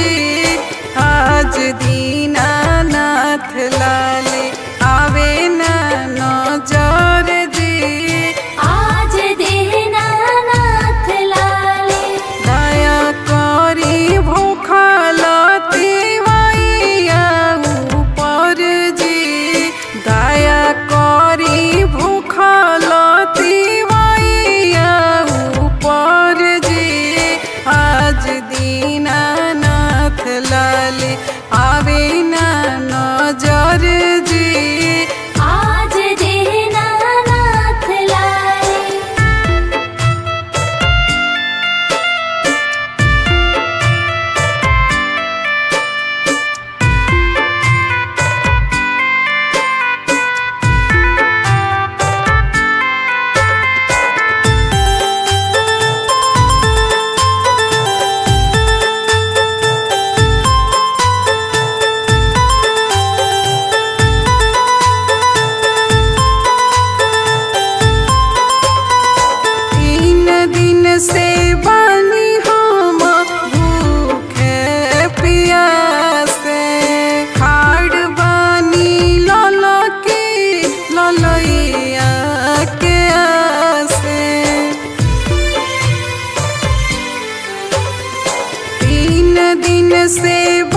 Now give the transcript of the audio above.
जी आज दीनानाथ लाले आवे ना नजर जी आज दीनानाथ लाले दया करी भूखलती मैया ऊपर जी दया करी भूखलती मैया ऊपर जी आज दीनानाथ लाले आवे ना नजर जी आज दीनानाथ लाले तीन दिन से बानी हम भूखे पियासे खाड़ बानी ललकी ललैया के आसे तीन दिन से